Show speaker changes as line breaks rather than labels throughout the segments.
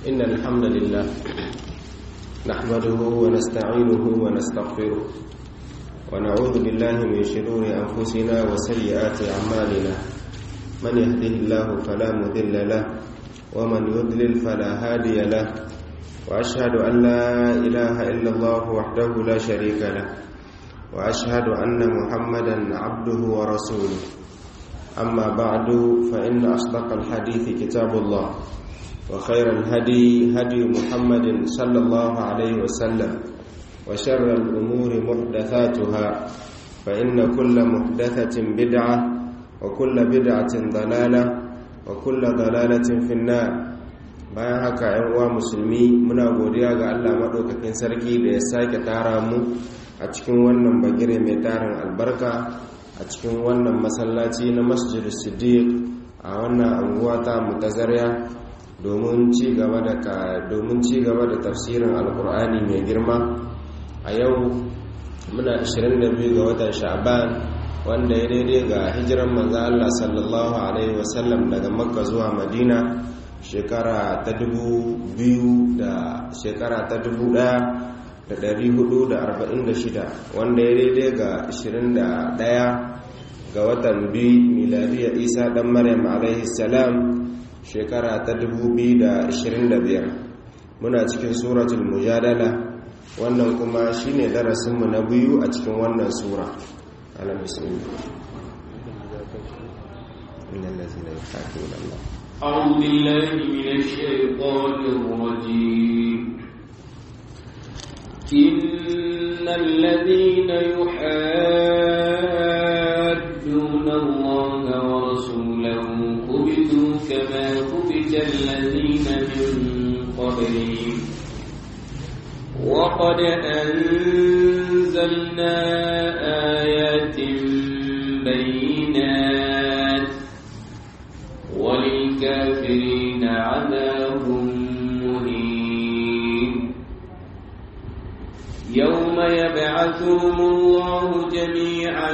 إن الحمد لله نحمده ونستعينه ونستغفره ونعوذ بالله من شرور أنفسنا وسيئات أعمالنا من يهده الله فلا مذل له ومن يضلل فلا هادي له وأشهد أن لا إله إلا الله وحده لا شريك له وأشهد أن محمدا عبده ورسوله أما بعد فإن أصدق الحديث كتاب الله وخير الهدي هدي محمد صلى الله عليه وسلم وشر الأمور محدثاتها فإن كل محدثة بدعة وكل بدعة ضلالة وكل ضلالة في النار bayan haka ‘yan uwa musulmi muna godiya ga Allah maɗaukakin sarki da ya sake tara mu a cikin wannan bagire mai tarin albarka a cikin wannan masallaci na masjid siddiq a wannan anguwa ta mutazariya domin ci gaba da domin ci gaba da tafsirin alkur'ani mai girma a yau muna 22 ga watan sha'ban wanda ya daidai ga hijiran manzo Allah sallallahu alaihi wasallam daga makka zuwa madina shekara ta dubu biyu da shekara ta dubu ɗaya da ɗari hudu da arba'in da shida wanda ya daidai ga ashirin da ɗaya ga watan biyu miladiyar isa ɗan maryam alaihi salam shekara ta dubu biyu da ashirin da biyar muna cikin suratul mujadala wannan kuma shine darasinmu na biyu a cikin wannan sura alam bismillah innal ladzina yuhadduna Allah
أعوذ بالله من الشيطان الرجيم إن الذين يحادون الله ورسوله كبتوا كما كبت الذين من قبلهم وقد أنزلنا آيات بينات وللكافرين عذاب مهين يوم يبعثهم الله جميعا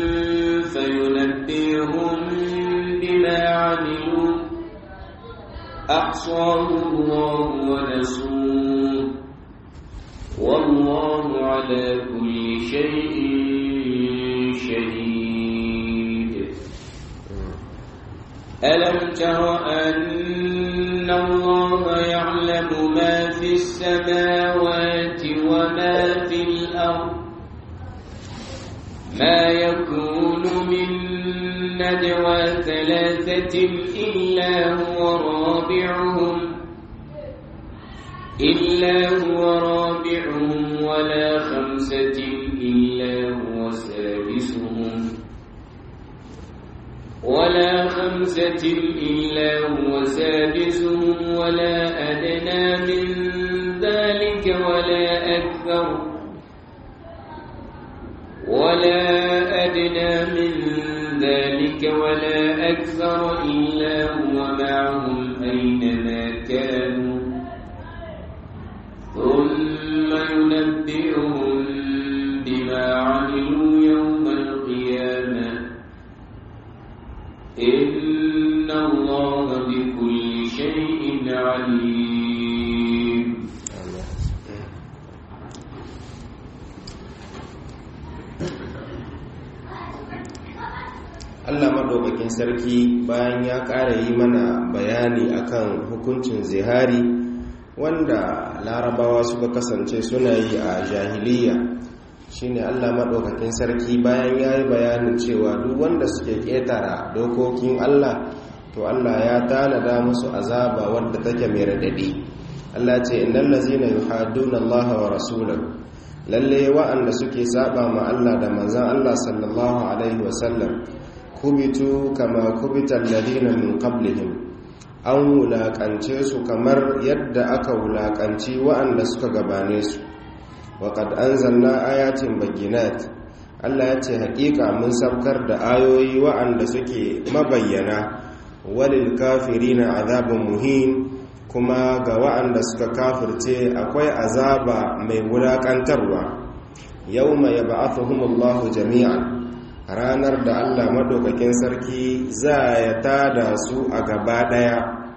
فينبئهم بما عملوا أحصاه الله ونسوه والله على كل شيء شهيد ألم تر أن الله يعلم ما في السماوات وما في الأرض ما يكون من ندوى ثلاثة إلا هو رابعهم إلا هو رابعهم ولا خمسة إلا هو سادسهم ولا خمسة إلا هو سادسهم ولا أدنى من ذلك ولا أكثر ولا أدنى من ذلك ولا أكثر إلا هو معهم أينما كانوا ثم ينبئهم بما عملوا يوم القيامة إن الله بكل شيء عليم
Allah maɗaukakin sarki bayan ya ƙara yi mana bayani akan hukuncin zihari wanda larabawa suka kasance suna yi a jahiliya shine Allah maɗaukakin sarki bayan ya yi bayanin cewa duk wanda suke ƙetara dokokin Allah to Allah ya tanada musu azaba wadda take mai radadi Allah ce innal ladzina yuhadduna Allah wa rasulahu lalle wa'anda suke saba ma Allah da manzon Allah sallallahu alaihi wasallam kubitu kama kubita alladhina min qablihim an wulakance su kamar yadda aka wulakanci wa'anda suka gabane su waƙad an zanna ayatin baginat Allah ya ce haƙiƙa mun sabkar da ayoyi wa'anda suke mabayyana walil kafirina azabun muhin kuma ga wa'anda suka kafirce akwai azaba mai wulaƙantarwa yau mai ba'athuhumullahu jami'an ranar da Allah maɗaukakin sarki za ya tada su a gaba ɗaya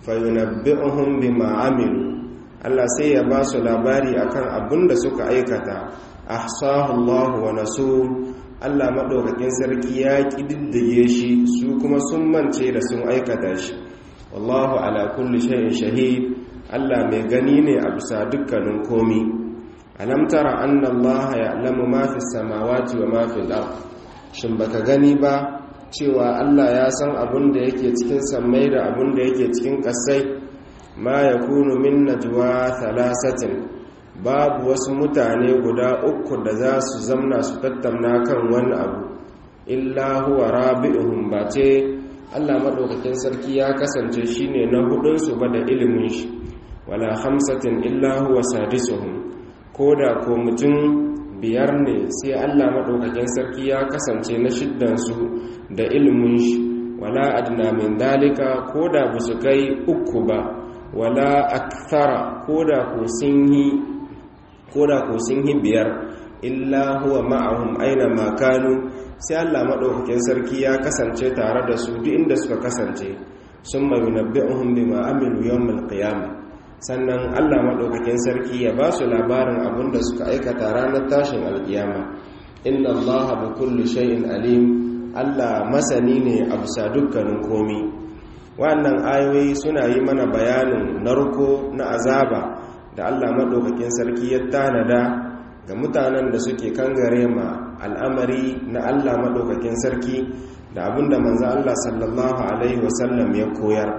fayunabbi'uhum bima amilu Allah sai ya ba su labari akan abin da suka aikata ahsahu Allah wa nasu Allah madaukakin sarki ya kididdige shi su kuma sun mance da sun aikata shi wallahu ala kulli shay'in shahid Allah mai gani ne a bisa dukkanin komi alam tara anna Allah ya'lamu ma fi samawati wa ma fi al-ard shin baka gani ba cewa Allah ya san abin da yake cikin sammai da abin da yake cikin kasai ma yakunu min najwa thalathatin babu wasu mutane guda uku da za su zamna su tattauna kan wani abu illa huwa rabi'uhum ba ce Allah madaukakin sarki ya kasance shine na hudun su ba da ilimin shi wala khamsatin illa huwa sadisuhum koda ko mutum biyar ne sai Allah madaukakin sarki ya kasance na shiddan su da ilimin shi wala adna min dalika koda ba su kai uku ba wala akthara koda ko sun yi koda ko sun yi biyar illa huwa ma'ahum aina ma kanu sai Allah madaukakin sarki ya kasance tare da su duk inda suka kasance summa yunabbi'uhum bima amilu yawmal qiyamah sannan Allah madaukakin sarki ya ba su labarin abin da suka aikata ranar tashin alkiyama inna Allah bi kulli shay'in alim Allah masani ne a bisa dukkanin komi wannan ayoyi suna yi mana bayanin narko na azaba da Allah maɗaukakin sarki ya tanada ga mutanen da suke kangare ma al'amari na Allah maɗaukakin sarki da abinda manzo Allah sallallahu alaihi wasallam ya koyar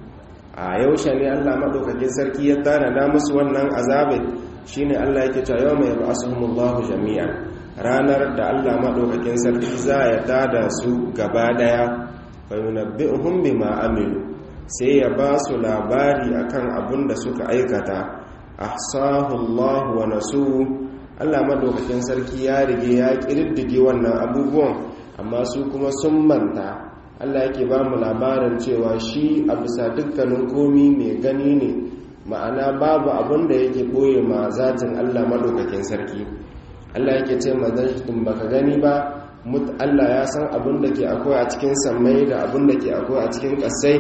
a yaushe ne Allah maɗaukakin sarki ya tanada musu wannan azabai shine Allah yake cewa yawma yab'asuhumullahu jami'an ranar da Allah maɗaukakin sarki za ya tada su gaba daya fayunabbi'uhum bima amilu sai ya ba su labari akan abin da suka aikata ahsahu Allah wa nasu Allah madaukakin sarki ya rige ya kirdige wannan abubuwan amma su kuma sun manta Allah yake ba mu labarin cewa shi a bisa dukkanin komi mai gani ne ma'ana babu abin da yake boye ma zatin Allah madaukakin sarki Allah yake ce ma zan baka gani ba Allah ya san abin da ke akwai a cikin sammai da abin da ke akwai a cikin ƙasai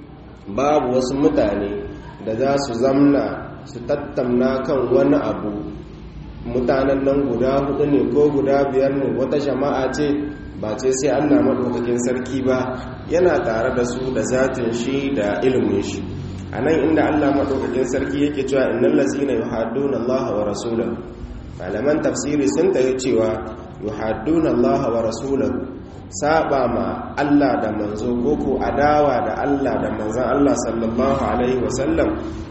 babu wasu mutane da za su zamna su tattamna kan wani abu mutanen nan guda hudu ne ko guda biyar ne wata jama'a ce ba ce sai allah maɗaukakin sarki ba yana tare da su da zatin shi da ilimin shi a nan inda allah maɗaukakin sarki yake cewa innan lazina yuhadduna allaha wa rasulahu malaman tafsiri sun tayi cewa yuhadduna allaha wa rasulahu saba ma Allah da manzo koko adawa da Allah da manzan Allah sallallahu alaihi wasallam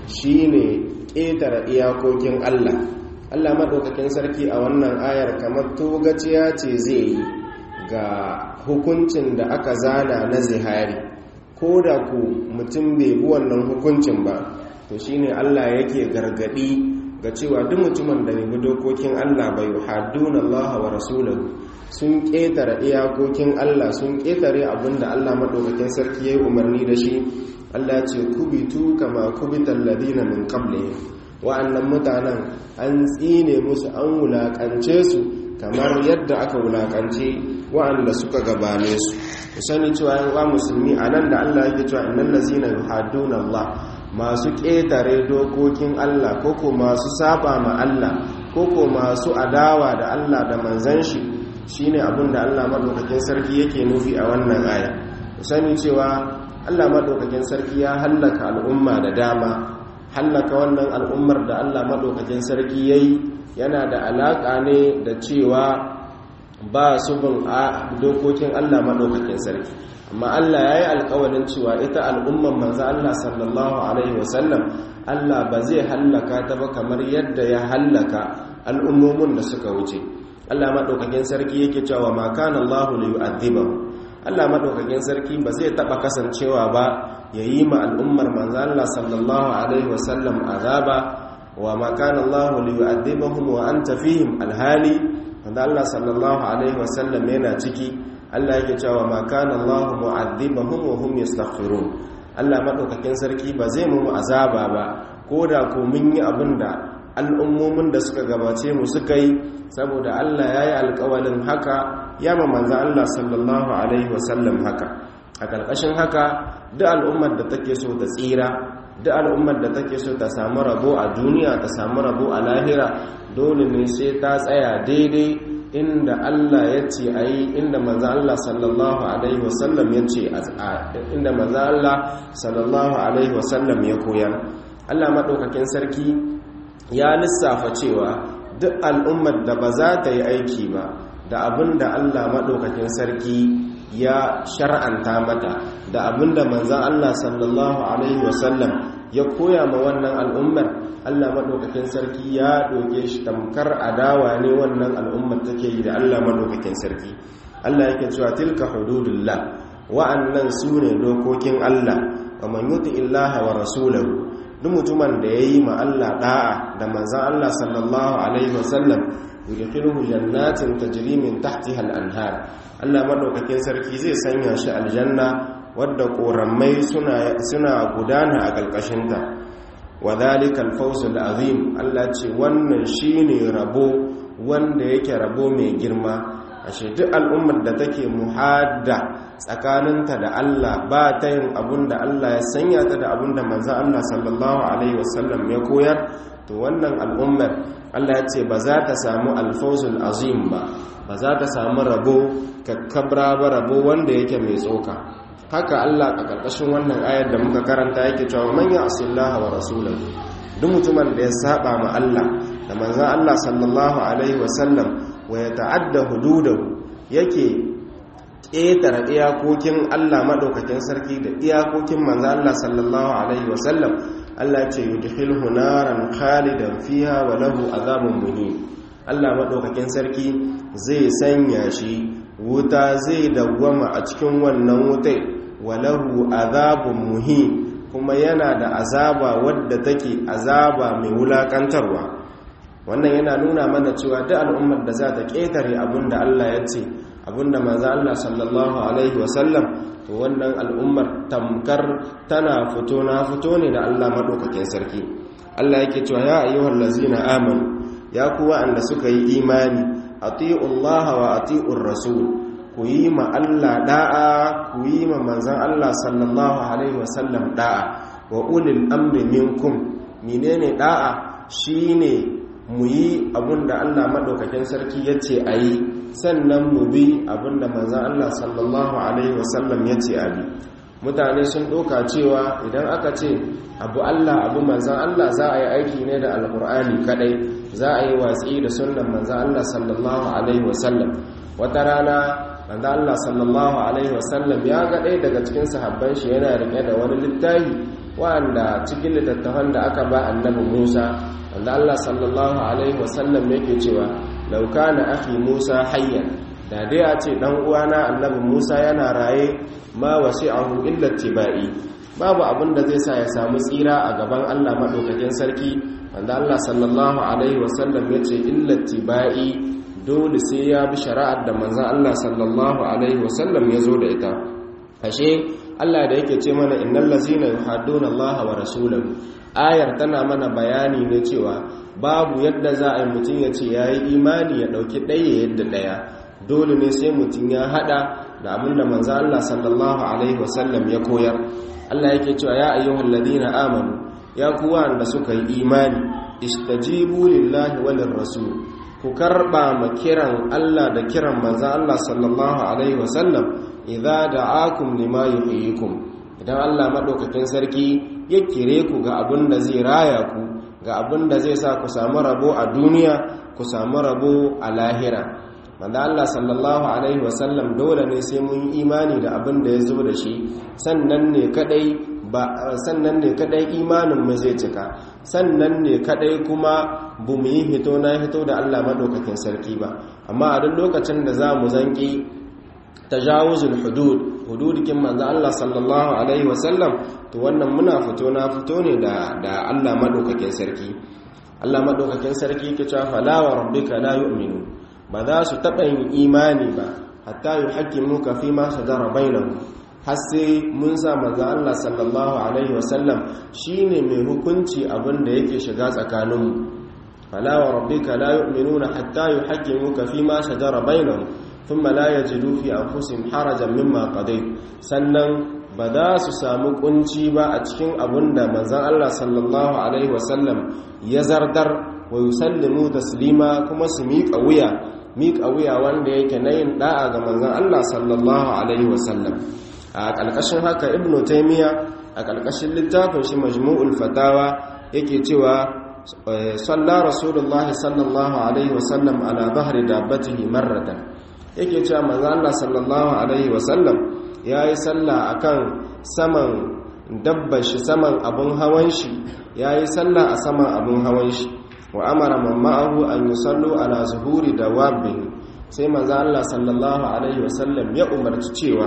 shine ƙetare iyakokin Allah Allah maɗaukakin sarki a wannan ayar kamar togaciya ce zai yi ga hukuncin da aka zana na zihari ko da ku mutum bai bi wannan hukuncin ba to shine Allah yake gargadi ga cewa duk mutumin da bai bi dokokin Allah bai hadduna Allah wa rasulahu sun ƙetare iyakokin Allah sun ƙetare abinda Allah maɗaukakin sarki ya yi umarni da shi Allah ce kubitu kama kubitan ladina min qablihim wa'annan mutanen an tsine musu an wulaƙance su kamar yadda aka wulaƙance wa'anda suka gabane su ku sani cewa yan uwa musulmi a nan da Allah yake cewa innal lazina yuhadduna Allah masu ƙetare dokokin Allah koko masu saba ma Allah koko masu adawa da Allah da manzan shi shine abin da Allah madaukakin sarki yake nufi a wannan aya sani cewa Allah madaukakin sarki ya hallaka al'umma da dama hallaka wannan al'ummar da Allah madaukakin sarki yayi yana da alaka ne da cewa ba su bin a dokokin Allah madaukakin sarki amma Allah yayi alƙawarin cewa ita al'ummar manzo Allah sallallahu alaihi wasallam Allah ba zai hallaka ta ba kamar yadda ya hallaka al'ummomin da suka wuce Allah maɗaukakin sarki yake cewa ma kana Allahu li yu'adhibahu Allah maɗaukakin sarki ba zai taɓa kasancewa ba yayi ma al'ummar manzo Allah sallallahu alaihi wasallam azaba wa ma kana Allahu li yu'adhibahum wa anta fihim alhali manzo Allah sallallahu alaihi wasallam yana ciki Allah yake cewa ma kana Allahu mu'adhibahum wa hum yastaghfirun Allah maɗaukakin sarki ba zai mu azaba ba ko da ko mun yi abinda al'ummomin da suka gabace mu suka yi saboda Allah ya yi alkawalin haka ya ma manzan Allah sallallahu Alaihi wasallam haka a ƙarƙashin haka duk al'ummar da take so ta tsira duk al'ummar da take so ta samu rabo a duniya ta samu rabo a lahira dole ne sai ta tsaya daidai inda Allah ya ce a yi inda maza Allah sallallahu Alaihi wasallam ya ce inda maza Allah sallallahu Alaihi wasallam ya koyar Allah maɗaukakin sarki ya lissafa cewa duk al'ummar da ba za ta yi aiki ba da abin da Allah maɗaukakin sarki ya shar'anta mata da abin da manzan Allah sallallahu Alaihi wasallam ya koya ma wannan al'ummar Allah maɗaukakin sarki ya ɗoke shi tamkar adawa ne wannan al'ummar take yi da Allah maɗaukakin sarki Allah yake cewa tilka hududullah wa'annan su ne dokokin Allah wa man yuti illaha wa rasulahu duk mutumin da yayi ma Allah da'a da manzon Allah sallallahu alaihi wasallam yudkhiluhu jannatin tajri min tahtiha al-anhar Allah maɗaukakin sarki zai sanya shi aljanna wadda ƙorammai suna gudana a ƙarƙashinta wa zalikal fawzul azim Allah ce wannan shine rabo wanda yake rabo mai girma ashe duk al'ummar da take muhadda tsakaninta da Allah ba ta yin abun da Allah ya sanya ta da abun da manzon Allah sallallahu alaihi wasallam ya koyar to wannan al'ummar Allah ya ce ba za ta samu alfawzul azim ba ba za ta samu rabo kakkabra ba rabo wanda yake mai tsoka haka Allah a ƙarƙashin wannan ayar da muka karanta yake cewa man ya'sillaha wa rasulahu duk mutumin da ya saba ma Allah da manzon Allah sallallahu alaihi wasallam wa ya ta'adda hududahu yake ƙetare iyakokin Allah madaukakin sarki da iyakokin manzon Allah sallallahu alaihi wasallam Allah ce yudkhilhu naran khalidan fiha wa lahu azabun muhin Allah madaukakin sarki zai sanya shi wuta zai dawwama a cikin wannan wutai walahu azabun muhin kuma yana da azaba wadda take azaba mai wulakantarwa wannan yana nuna mana cewa duk al'ummar da za ta ƙetare abinda Allah ya ce abinda manzo Allah sallallahu alaihi wasallam to wannan al'ummar tamkar tana fito na fito ne da Allah madaukakin sarki Allah yake cewa ya ayyuhal ladzina amanu ya kuwa anda suka yi imani atiullaha wa atiur rasul ku yi ma Allah da'a ku yi ma manzan Allah sallallahu alaihi wasallam da'a wa ulil amri minkum menene da'a shine mu yi abinda Allah madaukakin sarki yace ayi sannan mu bi abinda manzan Allah sallallahu alaihi wasallam yace abi mutane sun doka cewa idan aka ce abu Allah abu manzan Allah za a yi aiki ne da alkur'ani kadai za a yi watsi da sunnan manzan Allah sallallahu alaihi wasallam wata rana manzo Allah sallallahu alaihi wasallam ya ga ɗaya daga cikin sahabban shi yana rike da wani littafi wanda cikin littattafan da aka ba annabi Musa manzo Allah sallallahu alaihi wasallam yake cewa law kana akhi Musa hayyan da dai a ce dan uwana annabi Musa yana raye ma wasi'ahu illa tibai babu abin da zai sa ya samu tsira a gaban Allah madaukakin sarki manzo Allah sallallahu alaihi wasallam yace illa tibai dole sai ya bi shari'ar da manzan Allah sallallahu Alaihi wasallam ya zo da ita ashe Allah da yake ce mana innal lazina yuhadduna Allah wa rasulahu ayar tana mana bayani ne cewa babu yadda za a yi mutum ya ce yayi imani ya dauki ɗaya yadda ɗaya dole ne sai mutum ya hada da abin da manzan Allah sallallahu Alaihi wasallam ya koyar Allah yake cewa ya ayyuhal ladina amanu ya kuwa da suka yi imani istajibu lillahi walir rasul ku karba ma kiran Allah da kiran manzan Allah sallallahu alaihi wasallam idza da'akum lima yuhyikum idan Allah madaukakin sarki ya kire ku ga abin da zai raya ku ga abin da zai sa ku samu rabo a duniya ku samu rabo a lahira manzan Allah sallallahu alaihi wasallam dole ne sai mun imani da abin da ya zo da shi sannan ne kadai ba sannan ne kadai imanin mu zai cika sannan ne kadai kuma bu mu yi hito na hito da Allah madaukakin sarki ba amma a duk lokacin da za mu zanki tajawuzul hudud hududikin manzo Allah sallallahu alaihi wasallam to wannan muna fito na fito ne da da Allah madaukakin sarki Allah madaukakin sarki yake cewa fala wa rabbika la yu'minu ba za su taɓa yin imani ba hatta yuhaqqimuka fi ma shajara bainahum har sai mun sa manzo Allah sallallahu alaihi wasallam shine mai hukunci abin da yake shiga tsakaninmu fala wa rabbika la yu'minuna hatta yuhaqqimuka fi ma shajara bainahum thumma la yajidu fi anfusihim harajan mimma qadayt sannan ba za su samu kunci ba a cikin abunda manzon Allah sallallahu alaihi wasallam ya zardar wa yusallimu taslima kuma su miƙa wuya miƙa wuya wanda yake na yin da'a ga manzon Allah sallallahu alaihi wasallam a ƙarƙashin haka ibnu taymiya a ƙarƙashin littafin shi majmu'ul fatawa yake cewa salla rasulullahi sallallahu alaihi wasallam ala bahri dabbatihi marratan yake cewa manzo Allah sallallahu alaihi wasallam yayi sallah akan saman dabbar shi saman abun hawan shi yayi sallah a saman abun hawan shi wa amara man ma'ahu an yusallu ala zuhuri dawabbin sai manzo Allah sallallahu alaihi wasallam ya umarci cewa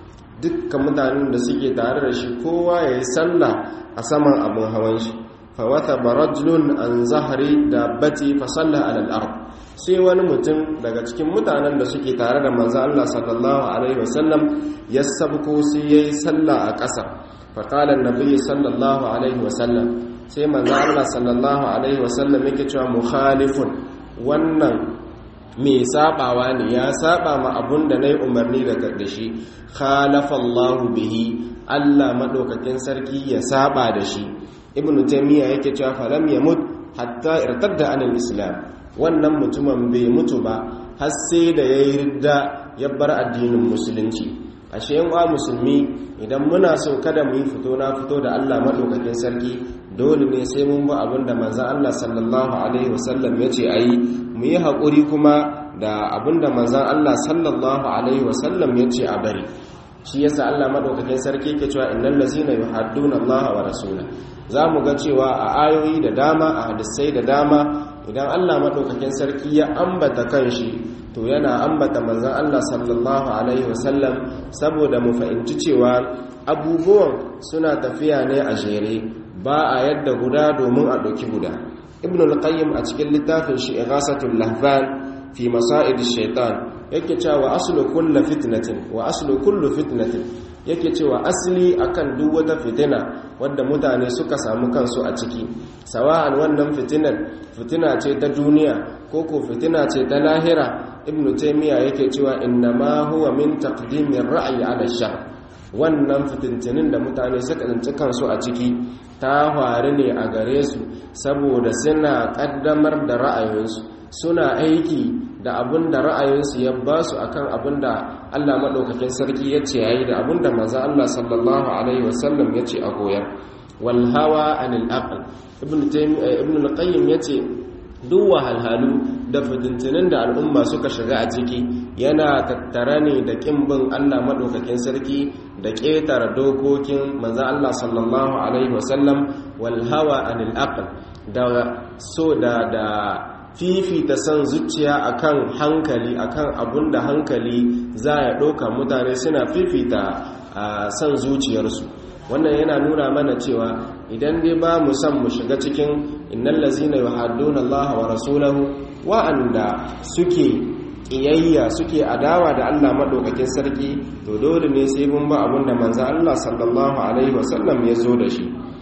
dukkan mutanen da suke tare da shi kowa yayi sallah a saman abun hawan shi fawata barajlun an zahari dabbati fa salla ala al-ard sai wani mutum daga cikin mutanen da suke tare da manzo Allah sallallahu alaihi wasallam ya sabko sai yayi salla a ƙasa fa qala an-nabi sallallahu alaihi wasallam sai manzo Allah sallallahu alaihi wasallam yake cewa mukhalifun wannan me sabawa ne ya saba ma abun da nayi umarni daga da shi khalafa Allah bihi Allah madaukakin sarki ya saba da shi ibnu taymiya yake cewa falam yamut hatta irtadda anil islam wannan mutumin bai mutu ba har sai da yayi ridda ya bar addinin musulunci ashe yan uwa musulmi idan muna so kada mu yi fito na fito da Allah madaukakin sarki dole ne sai mun bi abinda manzon Allah sallallahu alaihi wasallam yace ayi mu yi hakuri kuma da abinda manzon Allah sallallahu alaihi wasallam yace a bari shi yasa Allah madaukakin sarki yake cewa innal ladzina yuhadduna Allah wa rasulahu za mu ga cewa a ayoyi da dama a hadisai da dama idan Allah maɗaukakin sarki ya ambata kanshi to yana ambata manzan Allah sallallahu alaihi wasallam saboda mu fahimci cewa abubuwan suna tafiya ne a jere ba a yadda guda domin a ɗauki guda ibn al-qayyim a cikin littafin shi ighasatul lahfan fi masa'id shaitan yake cewa aslu kullu fitnatin wa aslu kullu fitnatin yake cewa asali akan duk wata fitina wadda mutane suka samu kansu a ciki sawa'an wannan fitinar fitina ce ta duniya ko ko fitina ce ta lahira ibnu taymiya yake cewa innama huwa min taqdimir ra'yi ala shar wannan fitintinin da mutane suka tsinci kansu a ciki ta faru ne a gare su saboda suna kaddamar da ra'ayinsu suna aiki da abin da ra'ayinsu ya ba su akan abin da Allah maɗaukakin sarki ya ce yayi da abin da manzo Allah sallallahu alaihi wasallam ya ce a koyar wal hawa anil aql ibn ibn al-qayyim yace duk wahalhalu da fitintinin da al'umma suka shiga a ciki yana tattare ne da kimbin Allah maɗaukakin sarki da ƙetare dokokin manzo Allah sallallahu alaihi wasallam wal hawa anil aql da so da da fifita son zuciya akan hankali akan abun da hankali za ya ɗauka mutane suna fifita a son zuciyarsu wannan yana nuna mana cewa idan dai ba mu san mu shiga cikin innal lazina yuhadduna Allah wa rasulahu wa'anda suke ƙiyayya suke adawa da Allah madaukakin sarki to dole ne sai mun ba abun da manzo Allah sallallahu alaihi wasallam ya zo da shi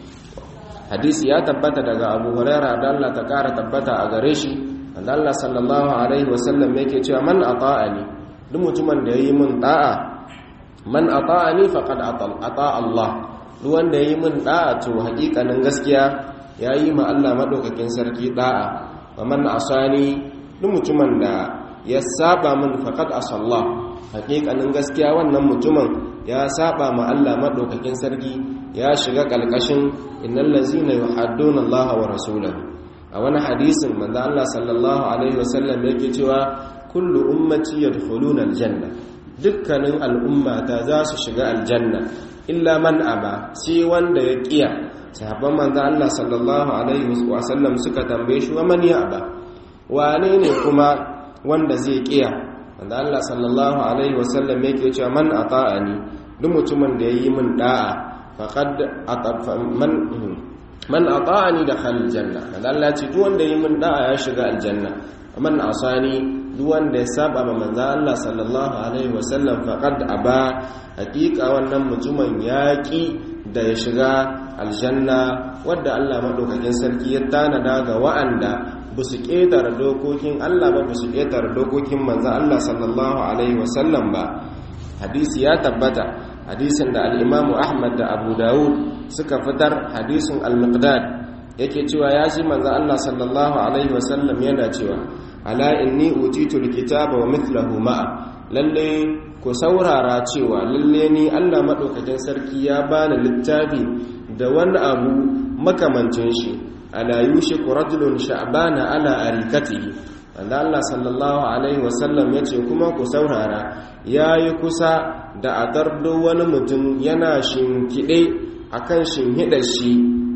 hadisi ya tabbata daga abu huraira da Allah ta kara tabbata a gare shi wanda Allah sallallahu alaihi wasallam yake cewa man ata'ani duk mutumin da yayi min da'a man ata'ani faqad ata Allah duk wanda yayi min da'a to hakikanin gaskiya yayi ma Allah madaukakin sarki da'a wa man asani duk mutumin da ya saba min faqad asalla hakikanin gaskiya wannan mutumin ya saba ma Allah madaukakin sarki ya shiga kalkashin innal ladzina yuhadduna Allah wa rasulahu a wani hadisin manzo Allah sallallahu alaihi wasallam yake cewa kullu ummati yadkhuluna aljanna dukkanin al'ummata za su shiga aljanna illa man aba sai wanda ya kiya sahabban manzo Allah sallallahu alaihi wasallam suka tambaye shi wa man ya aba wane ne kuma wanda zai kiya manzo Allah sallallahu alaihi wasallam yake cewa man ata'ani duk mutumin da yayi min da'a faqad man man ata'ani dakhala aljanna manzo Allah ce duk wanda yayi min da'a ya shiga aljanna man asani duk wanda ya saba ma manzo Allah sallallahu alaihi wasallam faqad aba hakika wannan mutumin yaki da ya shiga aljanna wadda Allah maɗaukakin sarki ya tanada ga wa'anda ba su ƙetare dokokin Allah ba ba su ƙetare dokokin manzan Allah sallallahu alaihi wasallam ba hadisi ya tabbata hadisin da al'imamu ahmad da abu dawud suka fitar hadisin al-miqdad yake cewa ya ji manzan Allah sallallahu alaihi wasallam yana cewa ala inni utitu alkitaba wa mithlahu ma'a lalle ku saurara cewa lalle ni Allah madaukakin sarki ya bani littafi da wani abu makamancin shi ala yushiku rajulun sha'bana ala arikatihi wanda Allah sallallahu alaihi wasallam yace kuma ku saurara yayi kusa da a tardo wani mutum yana shinkide akan shinhidar shi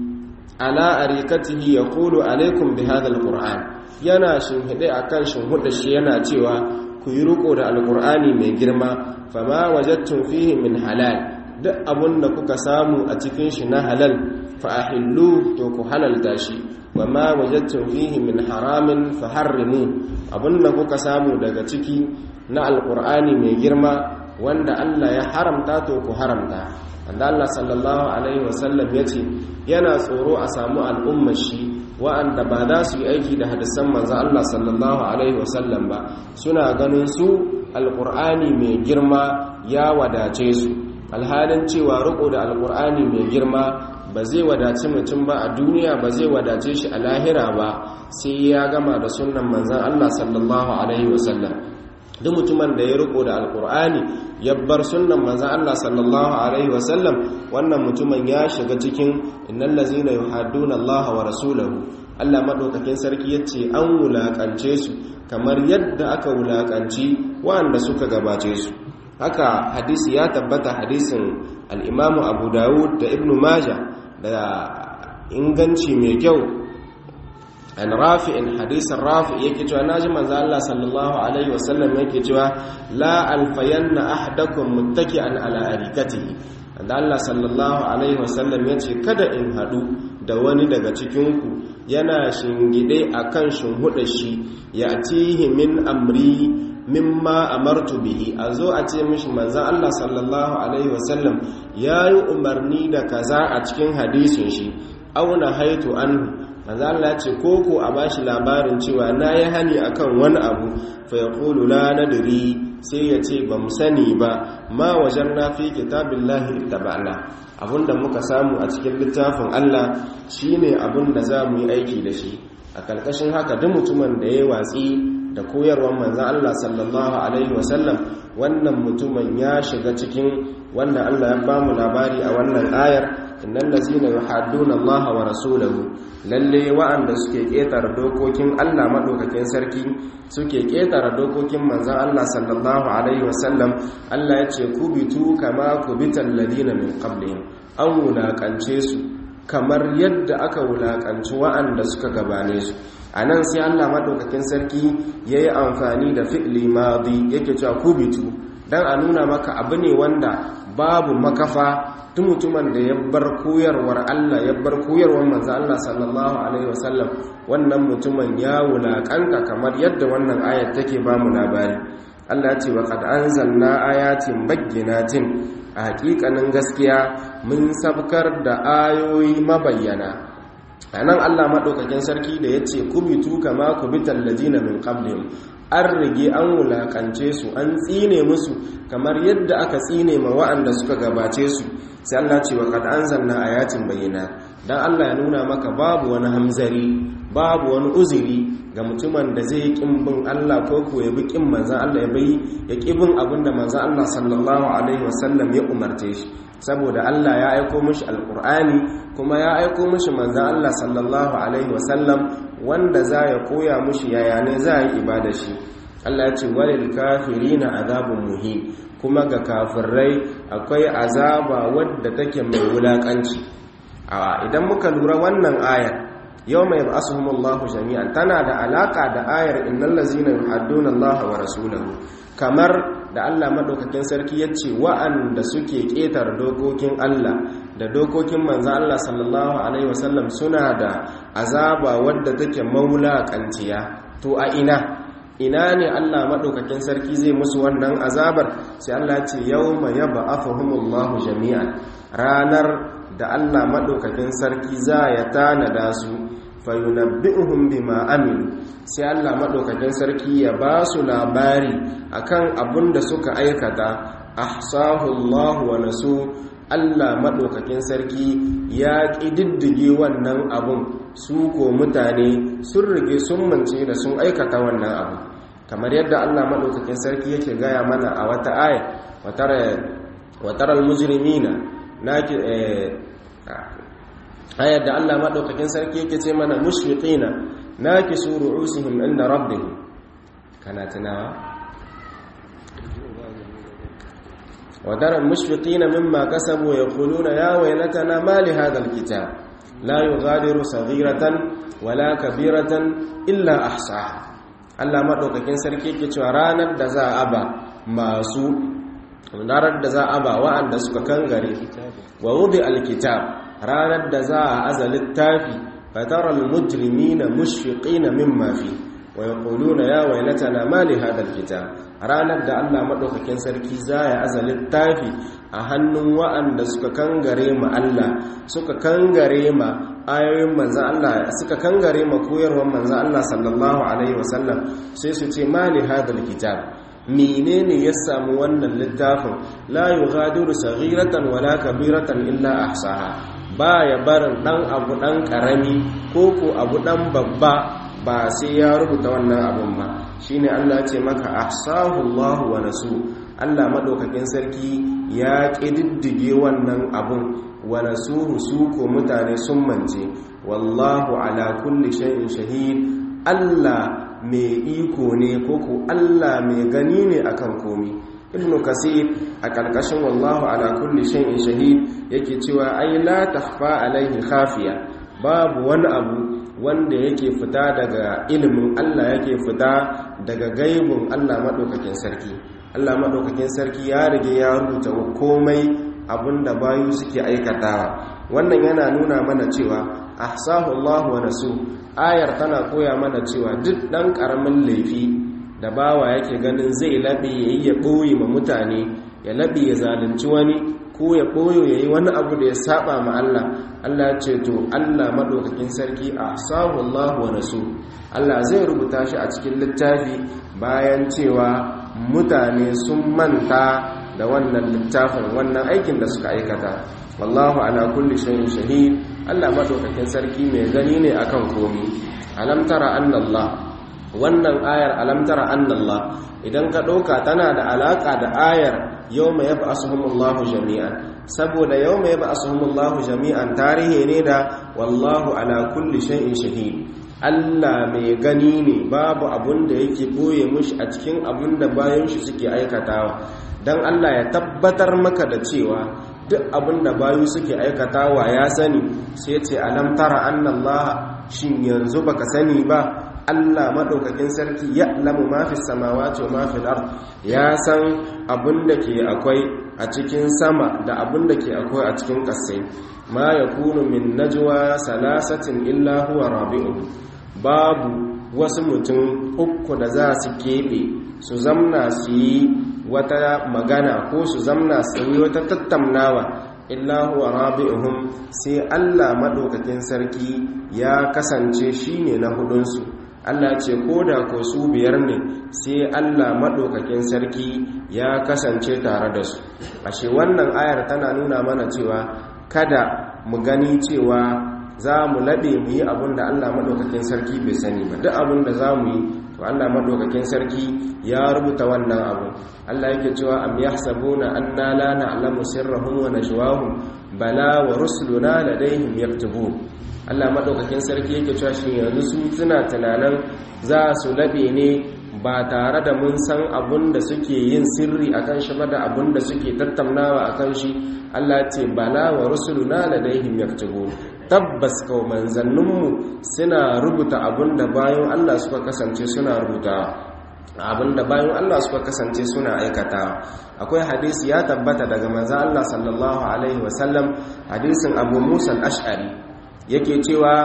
ala arikatihi yaqulu alaikum bi hadha alquran yana shinhide akan shinhudar shi yana cewa ku yi riko da alqur'ani mai girma fama wajadtum fihi min halal duk abun da kuka samu a cikin shi na halal fa ahillu to ku halalta shi wama wajadtum fihi min haramin fa harrimu abun da kuka samu daga ciki na alqur'ani mai girma wanda Allah ya haramta to ku haramta wanda Allah sallallahu alaihi wasallam yace yana tsoro a samu al'ummar shi wa'anda ba za su yi aiki da hadisan manzo Allah sallallahu alaihi wasallam ba suna ganin su alqur'ani mai girma ya wadace su alhalin cewa riko da alqur'ani mai girma ba zai wadace mutum ba a duniya ba zai wadace shi a lahira ba sai ya gama da sunnan manzon Allah sallallahu alaihi wasallam duk mutumin da ya riko da alkur'ani ya bar sunnan manzon Allah sallallahu alaihi wasallam wannan mutumin ya shiga cikin innal ladzina yuhadduna Allah wa rasulahu Allah madaukakin sarki yace an wulakance su kamar yadda aka wulakanci wanda suka gabace su haka hadisi ya tabbata hadisin al-Imam Abu Dawud da Ibn Majah da inganci mai kyau an rafi'in hadisin rafi yake cewa naji manzo Allah sallallahu alaihi wasallam yake cewa la alfayanna ahadakum muttaki'an ala arikatihi da Allah sallallahu alaihi wasallam yace kada in hadu da wani daga cikin ku yana shingide akan shinhuda shi ya atihi min amri mimma amartu bihi azo a ce mishi manzo Allah sallallahu alaihi wasallam yayi umarni da kaza a cikin hadisin shi auna haitu anhu manzo Allah ce koko a bashi labarin cewa na yi hani akan wani abu fa yaqulu la nadri sai ya ce ba mu sani ba ma wajanna fi kitabillahi ittaba'na abinda muka samu a cikin littafin Allah shine abinda za mu yi aiki da shi a karkashin haka duk mutumin da ya watsi da koyarwar manzon Allah sallallahu alaihi wasallam wannan mutumin ya shiga cikin wanda Allah ya bamu labari a wannan ayar innal ladzina yuhadduna Allah wa rasulahu lalle wa'anda suke ketara dokokin Allah madaukakin sarki suke ketara dokokin manzon Allah sallallahu alaihi wasallam Allah ya ce kubitu kama kubital ladina min qablihim an wulakance su kamar yadda aka wulakanci wa'anda suka gabane su anan sai Allah madaukakin sarki yayi amfani da fi'li madi yake cewa kubitu dan a nuna maka abu ne wanda babu makafa tun mutumin da ya bar koyarwar Allah ya bar koyarwar manzo Allah sallallahu alaihi wasallam wannan mutumin ya wulakanta kamar yadda wannan ayat take ba mu labari Allah ce wa qad anzalna ayatin bayyinatin a hakikanin gaskiya mun sabkar da ayoyi mabayyana anan Allah madaukakin sarki da yace kubitu kama kubital ladina min qablihim an rige an wulakance su an tsine musu kamar yadda aka tsine ma wa'anda suka gabace su sai Allah ce wa qad anzalna ayatin bayyana dan Allah ya nuna maka babu wani hamzari babu wani uzuri ga mutumin da zai kin bin Allah ko ko ya bi kin manzon Allah ya bai ya ki bin abinda manzon Allah sallallahu alaihi wasallam ya umarce shi saboda Allah ya aiko mishi alqur'ani kuma ya aiko mishi manzon Allah sallallahu alaihi wasallam wanda za ya koya mishi yaya ne za yi ibada shi Allah ya ce walil kafirina azabun muhim kuma ga kafirai akwai azaba wadda take mai wulakanci a idan muka lura wannan ayar yau mai ba'asuhumullahu jami'an tana da alaka da ayar innal ladzina yuhadduna Allah wa rasulahu kamar da Allah madaukakin sarki yace wa'anda suke ketar dokokin Allah da dokokin manzo Allah sallallahu alaihi wasallam suna da azaba wadda take maulakanciya to a ina ina ne Allah maɗaukakin sarki zai musu wannan azabar sai Allah ce yau mai yaba afahimullahu jami'an ranar da Allah madaukakin sarki za ya tanada su fayunabbi'uhum bima amilu sai Allah madaukakin sarki ya ba su labari akan abun da suka aikata ahsahu Allah wa nasu Allah madaukakin sarki ya kididdige wannan abun su ko mutane sun rige sun mance da sun aikata wannan abu kamar yadda Allah madaukakin sarki yake gaya mana a wata aya watara almujrimina naki ayar da Allah madaukakin sarki yake ce mana mushfiqina nakisu ru'usihim inda rabbihim kana tunawa ودر المشفقين مما كسبوا يقولون يا ويلتنا ما لهذا الكتاب لا يغادر صغيرة ولا كبيرة إلا أحصاها Allah maɗaukakin sarki ke cewa ranar da za a ba masu ranar da za a ba wa'anda suka kangare wa wudi alkitab ranar da za a aza littafi fataral mujrimina mushfiqina mimma fi wa yaquluna ya waylatana ma li hadha alkitab ranar da Allah maɗaukakin sarki za ya aza littafi a hannun wa'anda suka kangare ma Allah suka kangare ma ayoyin manzan Allah suka kangare ma koyarwar manzan Allah sallallahu alaihi wasallam sai su ce mali hadal kitab menene ya samu wannan littafin la yughadiru saghiratan wala kabiratan illa ahsaha baya barin dan abu dan karami ko ko abu dan babba ba sai ya rubuta wannan abun ba shine Allah ya ce maka ahsahu Allah wa nasu Allah madaukakin sarki ya kididdige wannan abun wa nasuhu su ko mutane sun mance wallahu ala kulli shay'in shahid Allah mai iko ne ko ko Allah mai gani ne akan komi ibnu kasir a karkashin wallahu ala kulli shay'in shahid yake cewa ai la takhfa alaihi khafiya babu wani abu wanda yake fita daga ilimin Allah yake fita daga gaibun Allah madaukakin sarki Allah madaukakin sarki ya rige ya rubuta komai abinda bayu suke aikatawa wannan yana nuna mana cewa ahsahu Allah wa nasu ayar tana koya mana cewa duk dan karamin laifi da bawa yake ganin zai labe yayi ya boye ma mutane ya labe ya zalunci wani ko ya boyo yayi wani abu da ya saba ma Allah Allah ya ce to Allah madaukakin sarki ahsahu Allah wa nasu Allah zai rubuta shi a cikin littafi bayan cewa mutane sun manta da wannan littafin wannan aikin da suka aikata wallahu ala kulli shay'in shahid Allah madaukakin sarki mai gani ne akan komi alam tara annallah wannan ayar alam tara annallah idan ka dauka tana da alaka da ayar yawma yab'asuhumullahu jami'an saboda yawma yab'asuhumullahu jami'an tarihi ne da wallahu ala kulli shay'in shahid Allah mai gani ne babu abun da yake boye mushi a cikin abun da bayan shi suke aikatawa don Allah ya tabbatar maka da cewa duk abin da bayu suke aikatawa ya sani sai ce alam tara annallah shin yanzu baka sani ba Allah madaukakin sarki ya lamu ma fi samawati wa ma fi ard ya san abin da ke akwai a cikin sama da abin da ke akwai a cikin ƙasai ma yakunu min najwa salasatin illa huwa rabi'u babu wasu mutum uku da za su keɓe su zamna su yi wata magana ko su zamna su yi wata tattaunawa illa huwa rabi'uhum sai Allah madaukakin sarki ya kasance shine na hudunsu Allah ce ko da ko su biyar ne sai Allah madaukakin sarki ya kasance tare da su ashe wannan ayar tana nuna mana cewa kada mu gani cewa za mu laɓe mu yi abin da Allah maɗaukakin sarki bai sani ba duk abin da za mu yi to Allah maɗaukakin sarki ya rubuta wannan abu Allah yake cewa am yahsabuna anna la na'lamu sirrahum wa najwahum bala wa rusuluna ladayhim yaktubun Allah maɗaukakin sarki yake cewa shi yanzu su suna tunanin za su laɓe ne ba tare da mun san abin da suke yin sirri akan shi ba da abin da suke tattaunawa akan shi Allah ce bala wa rusuluna ladayhim yaktubun tabbas kawo manzanninmu suna rubuta abin da bayan Allah suka kasance suna rubuta abin da bayan Allah suka kasance suna aikata akwai hadisi ya tabbata daga manzan Allah sallallahu alaihi wasallam hadisin abu musa al-ash'ari yake cewa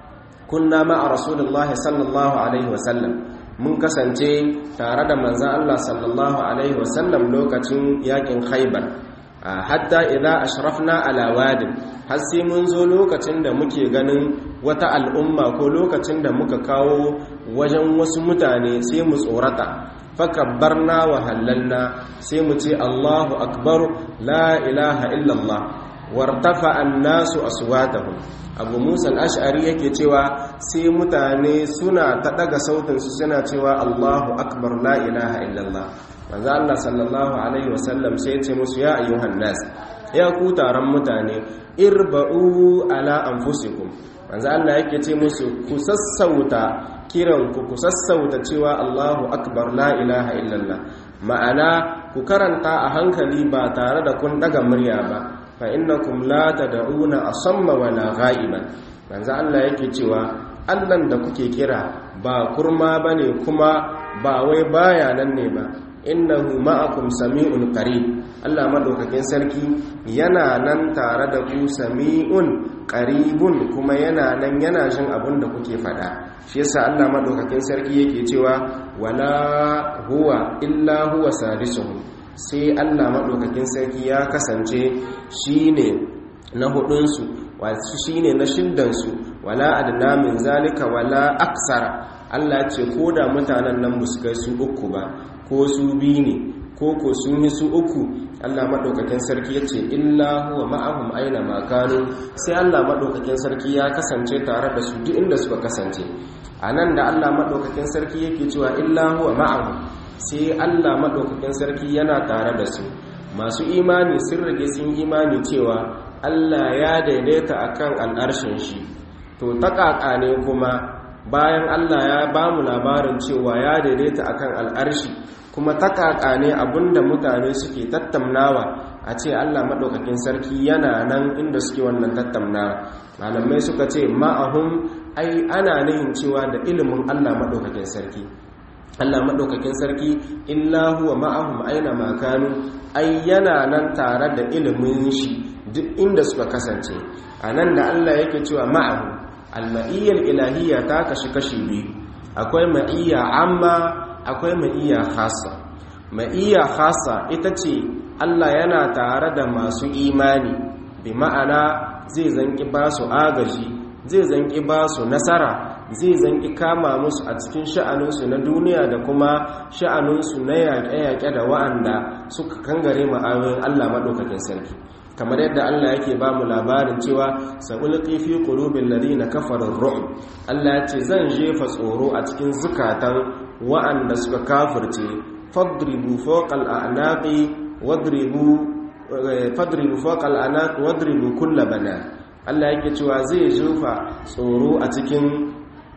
kunna ma'a rasulullahi sallallahu alaihi wasallam mun kasance tare da manzan Allah sallallahu alaihi wasallam lokacin yakin khaibar hatta idza ashrafna ala wadin har sai mun zo lokacin da muke ganin wata al'umma ko lokacin da muka kawo wajen wasu mutane sai mu tsorata fakabbarna wa halalna sai mu ce Allahu akbar la ilaha illallah wartafa annasu aswatahum abu musa al-ash'ari yake cewa sai mutane suna ta daga sautin su suna cewa Allahu akbar la ilaha illallah manzo Allah sallallahu alaihi wasallam sai ya ce musu ya ayyuhan nas ya ku taron mutane irba'u ala anfusikum manzo Allah yake ce musu ku sassauta kiranku ku sassauta cewa Allahu akbar la ilaha illallah ma'ana ku karanta a hankali ba tare da kun daga murya ba fa innakum la tad'una asamma wala ghaiban manzo Allah yake cewa Allah da kuke kira ba kurma bane kuma ba wai baya nan ne ba innahu ma'akum sami'un qarib Allah madaukakin sarki yana nan tare da ku sami'un qaribun kuma yana nan yana jin abin da kuke faɗa shi yasa Allah madaukakin sarki yake cewa wala huwa illa huwa sadisuhum sai Allah madaukakin sarki ya kasance shine na hudun su wasu shine na shiddan su wala adna min zalika wala aksara Allah ce ko da mutanen nan ba su kai su uku ba ko su biyu ne ko ko sun yi su uku Allah maɗaukakin sarki ya ce illa huwa ma'ahum aina makanu sai Allah maɗaukakin sarki ya kasance tare da su duk inda suka kasance a nan da Allah maɗaukakin sarki yake cewa illa huwa ma'ahum sai Allah maɗaukakin sarki yana tare da su masu imani sun rage sun imani cewa Allah ya daidaita akan al'arshin shi to ta ne kuma bayan Allah ya ba mu labarin cewa ya daidaita akan al'arshi kuma takaka ne abinda mutane suke tattaunawa a ce Allah maɗaukakin sarki yana nan inda suke wannan tattaunawa malamai suka ce ma'ahum ai ana nihin cewa da ilimin Allah maɗaukakin sarki Allah maɗaukakin sarki illa huwa ma'ahum aina makanu ai yana nan tare da ilimin shi duk inda suka kasance a nan da Allah yake cewa ma'ahum alma'iyyar ilahiyya ta kashi kashi biyu akwai ma'iyya amma akwai ma'iyya khasa ma'iyya khasa ita ce Allah yana tare da masu imani bi ma'ana zai zanki ba su agaji zai zanki ba su nasara zai zanki kama musu a cikin sha'aninsu na duniya da kuma sha'aninsu na yaƙe-yaƙe da wa'anda suka kangare ma'ayoyin Allah maɗaukakin sarki kamar yadda Allah yake ba mu labarin cewa sa'ulqi fi qulubil ladina kafaru ar Allah ya ce zan jefa tsoro a cikin zukatan wa'anda suka kafirce fadribu fawqal a'naqi wadribu fadribu fawqal a'naq wadribu kull bana Allah yake cewa zai jefa tsoro a cikin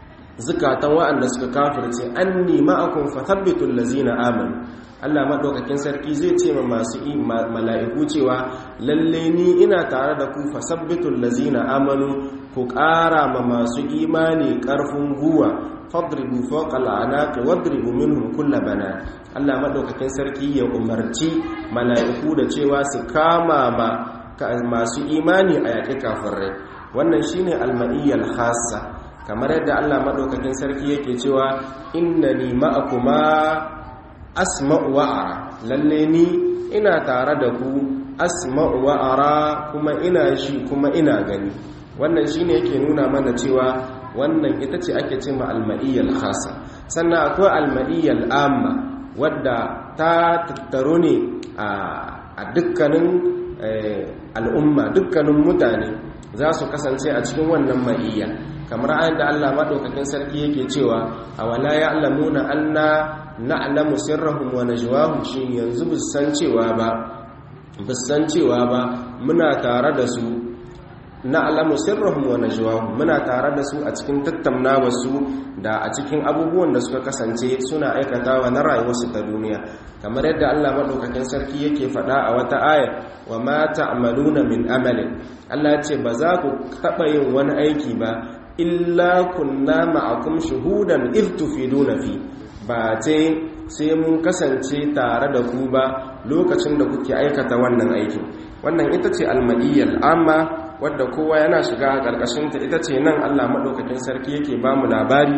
zukatan wa'anda suka kafirce anni ma'akum fathabbitul ladzina amanu Allah maɗaukakin sarki zai ce ma masu mala'iku cewa lalle ni ina tare da ku fasabbitul lazina amanu ku ƙara ma masu imani ƙarfin guwa fadribu fawqa al'anaqi wadribu minhum kulla bana Allah maɗaukakin sarki ya umarci mala'iku da cewa su kama ma masu imani a yaƙi kafirai wannan shine almaniyyal khassa kamar yadda Allah maɗaukakin sarki yake cewa innani ma'akuma asma'u wa'ara lalle ni ina tare da ku asma'u wa'ara kuma ina shi kuma ina gani wannan shine yake nuna mana cewa wannan ita ce ake cewa al-ma'iyyal khassa sannan akwai al-ma'iyyal amma wadda ta tattaro ne a dukkanin al'umma dukkanin mutane za su kasance a cikin wannan ma'iyya kamar ayin da Allah maɗaukakin sarki yake cewa a wala ya alamuna anna na'lamu sirrahum wa najwahum shi yanzu bisan cewa ba bisan cewa ba muna tare da su na'lamu sirrahum wa najwahum muna tare da su a cikin tattaunawar su da a cikin abubuwan da suka kasance suna aikatawa na rayuwarsu ta duniya kamar yadda Allah maɗaukakin sarki yake faɗa a wata aya wa ma ta'maluna min amalin Allah ya ce ba za ku taɓa yin wani aiki ba illa kunna ma'akum shuhudan iz tufiduna fi ba ce sai mun kasance tare da ku ba lokacin da kuke aikata wannan aikin wannan ita ce almadiyyal amma wadda kowa yana shiga a ƙarƙashinta ita ce nan Allah maɗaukakin sarki yake ba mu labari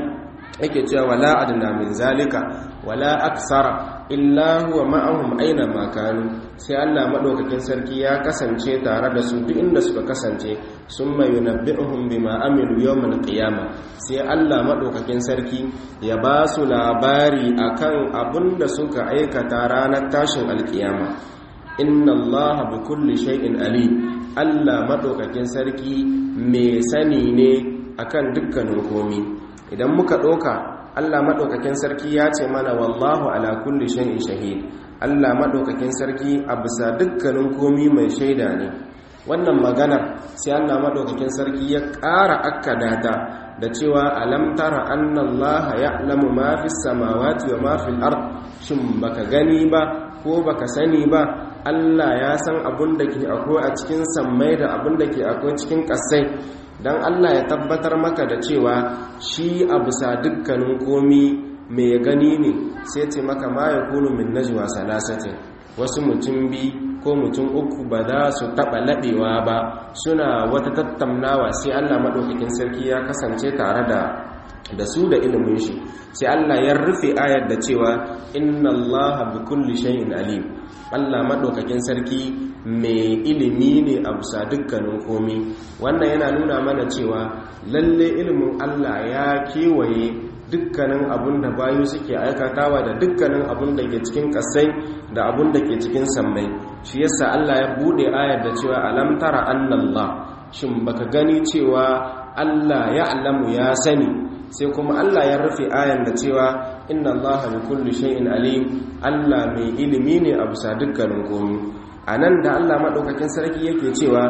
yake cewa wala adna min zalika wala aksara illa huwa ma'ahum aina ma kanu sai Allah madaukakin sarki ya kasance tare da su duk inda suka kasance summa yunabbi'uhum bima amilu yawmal qiyamah sai Allah madaukakin sarki ya ba su labari akan abinda suka aikata ranar tashin alkiyama inna Allah bi kulli shay'in alim Allah madaukakin sarki mai sani ne akan dukkanin komi idan muka ɗauka Allah maɗaukakin sarki ya ce mana wallahu ala kulli shay'in shahid Allah maɗaukakin sarki a bisa dukkanin komi mai shaida ne wannan magana sai Allah maɗaukakin sarki ya ƙara akkada ta da cewa alam tara anna Allah ya'lamu ma fis samawati wa ma fil ard shin baka gani ba ko baka sani ba Allah ya san abun da ke akwai a cikin sammai da abun da ke akwai cikin ƙasai don Allah ya tabbatar maka da cewa shi a bisa dukkanin komi mai gani ne sai ce maka ma ya kunu min najwa salasatin wasu mutum bi ko mutum uku ba za su taɓa laɓewa ba suna wata tattaunawa sai Allah maɗaukakin sarki ya kasance tare da da su da ilimin shi sai Allah ya rufe ayar da cewa inna Allah bi kulli shay'in alim Allah maɗaukakin sarki mai ilimi ne a bisa dukkanin komi wannan yana nuna mana cewa lalle ilimin Allah ya kewaye dukkanin abun da bayu suke aikatawa da dukkanin abun da ke cikin kasai da abun da ke cikin sammai shi yasa Allah ya bude ayar da cewa alam tara annallah shin baka gani cewa Allah ya alamu ya sani sai kuma Allah ya rufe ayan da cewa inna Allah bi kulli shay'in alim Allah mai ilimi ne a bisa dukkanin komi anan da Allah madaukakin sarki yake cewa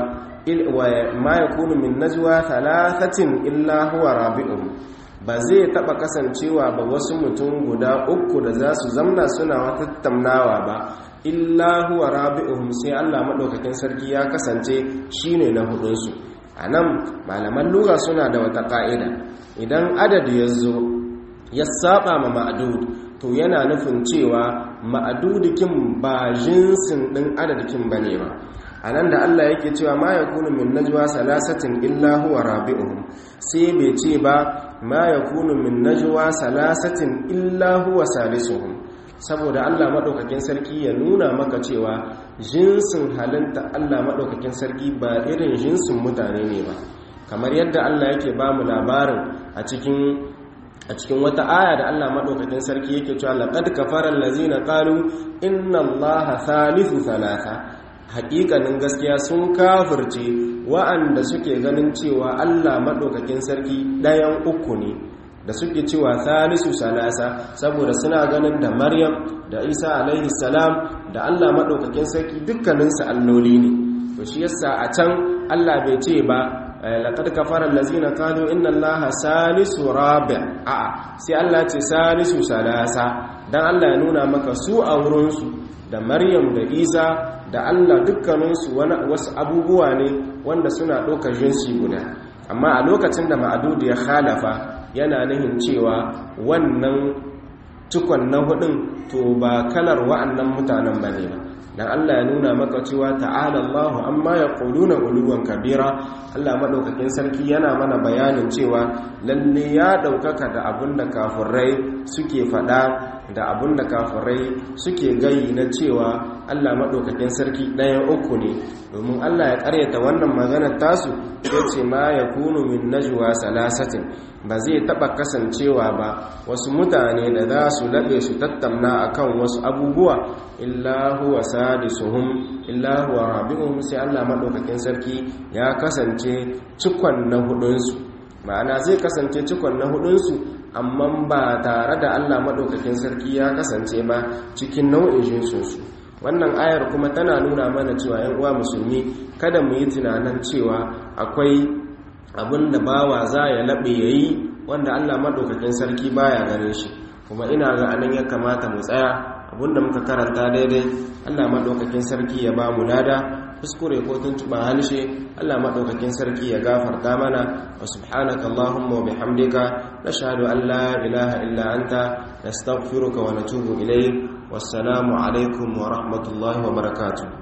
ma yakunu min najwa thalathatin illa huwa rabi'uhum ba zai taba kasancewa ba wasu mutum guda uku da za su zamna suna wata tamnawa ba illa huwa rabi'uhum sai Allah madaukakin sarki ya kasance shine na hudunsu anan malaman lugha suna da wata ka'ida idan adadi ya zo ya saba ma ma'adud to yana nufin cewa ma'adudikin ba jinsin ɗin adadikin ba ne ba a nan da Allah yake cewa ma ya kunu min najwa salasatin illa huwa rabi'uhum sai bai ce ba ma ya kunu min najwa salasatin illa huwa salisuhum saboda Allah maɗaukakin sarki ya nuna maka cewa jinsin halinta Allah maɗaukakin sarki ba irin jinsin mutane ne ba kamar yadda Allah yake ba mu labarin a cikin a cikin wata aya da Allah madaukakin sarki yake cewa laqad kafara allazina qalu inna allaha thalithu thalatha haƙiƙanin gaskiya sun kafirce wa'anda suke ganin cewa Allah madaukakin sarki ɗayan uku ne da suke cewa thalithu salasa saboda suna ganin da Maryam da Isa alaihi salam da Allah madaukakin sarki dukkaninsu alloli ne to shi yasa a can Allah bai ce ba laqad kafara allazina qalu inna allaha salisu rabi' a'a sai Allah ce salisu salasa dan Allah ya nuna maka su a wurin su da Maryam da Isa da Allah dukkanin su wasu abubuwa ne wanda suna ɗaukar jinsi guda amma a lokacin da ma'adudu ya khalafa yana nihin cewa wannan cikon na hudun to ba kalar wa'annan mutanen bane ba dan Allah ya nuna maka cewa ta'ala Allahu amma yaquluna uluwan kabira Allah madaukakin sarki yana mana bayanin cewa lalle ya daukaka da abinda kafirai suke fada da abinda kafirai suke gayi na cewa Allah madaukakin sarki ɗayan uku ne domin Allah ya karyata wannan maganar tasu sai ce ma yakunu min najwa salasatin ba zai taba kasancewa ba wasu mutane da za su laɓe su tattauna akan wasu abubuwa illa huwa sadisuhum illa huwa rabi'uhum sai Allah madaukakin sarki ya kasance cikon na hudunsu ma'ana zai kasance cikon na hudunsu amma ba tare da Allah madaukakin sarki ya kasance ba cikin nau'in jinsunsu wannan ayar kuma tana nuna mana cewa yan uwa musulmi kada mu yi tunanin cewa akwai abin da bawa za ya laɓe ya yi wanda allah maɗaukakin sarki baya ganin shi kuma ina ga anan ya kamata mu tsaya abinda muka karanta daidai allah maɗaukakin sarki ya ba mu lada kuskure ko tuntuɓa halshe allah maɗaukakin sarki ya gafarta mana wa subhanaka allahumma wa bihamdika nashhadu an la ilaha illa anta nastaghfiruka wa natubu ilayk wassalamu alaikum wa rahmatullahi wa barakatuh